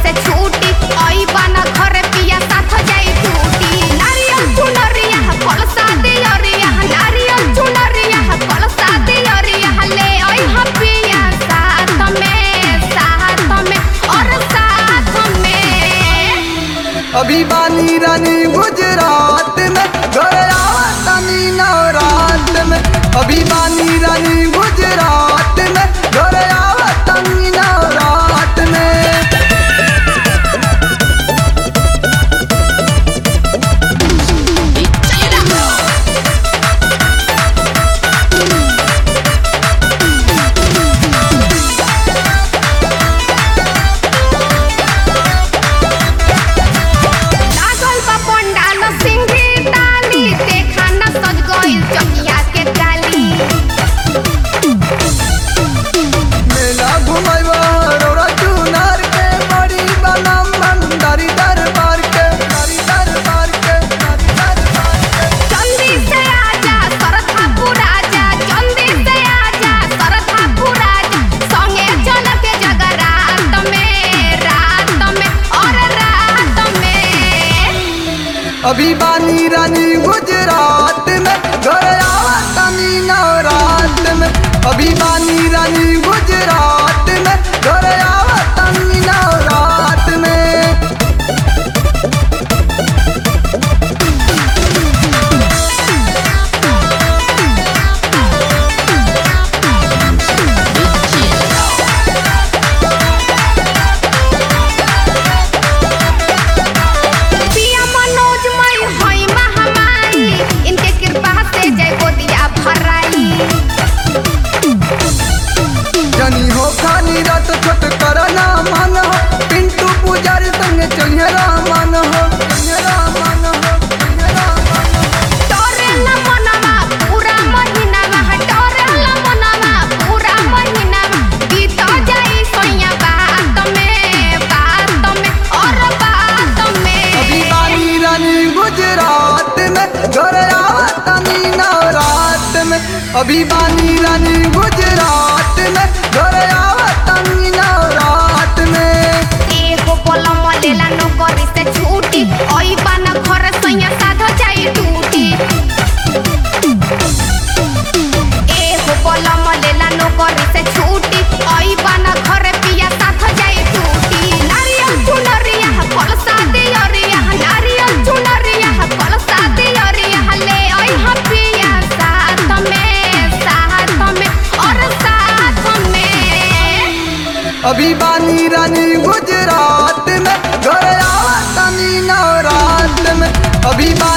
से छूटी आई बना घर पिया साथ जाई टूटी नारियल चुनरिया कलसा दियरिया नारियल चुनरिया कलसा दियरिया ले आई हम पिया साथ में साथ में और साथ में अभी बानी रानी गुजरात में घर आवतनी नवरात में अभी बानी रानी गुजरात में घर आवतनी नवरात में लागल बा पंडाल सिंगी ताली देखा न सज गइल चकिया के डाली मेला घुमैबा रौरा चुनार के बड़ी बनम भंडारी दरबार के दारी दरबार के दारी दरबार के जल्दी से आजा सरथा पुराजा जल्दी से आजा सरथा पुराजा संगे चल के जगरात में रात में और रात में अभी बानी रानी गुजरात में घर आवतनी नवरात में अभी बानी रानी गुजरात में घर आवतनी नवरात में पिया मनोज मई होई महामाई इनके कृपा से जय गोदिया भराई जनी हो खानी रात छोट करना मन हो पिंटू पुजारी संग चलिए रामन हो चलिए रामन हो चलिए रामन हो डरेला मनवा पूरा महीनावा डरेला मनवा पूरा महीनावा बीत जाई सोया बात में बात में और बात अभी में बानी रानी गुजरात में घर आवतनी नवरात में अभी बानी रानी गुजरात में घर आवतनी नवरात में एगो पलम लेला नौकरी से छूटी ओई बाना घर सोया साध जाई टूटी एगो पलम लेला नौकरी से छूटी ओई बाना घर पिया साथ जाई टूटी नारियल चुनरिया कलसा दियरिया नारियल चुनरिया कलसा दियरिया ले आई हम पिया साथ में साथ में और साथ में अभी बानी रानी गुजरात में घर आवतनी नवरात में अभी बानी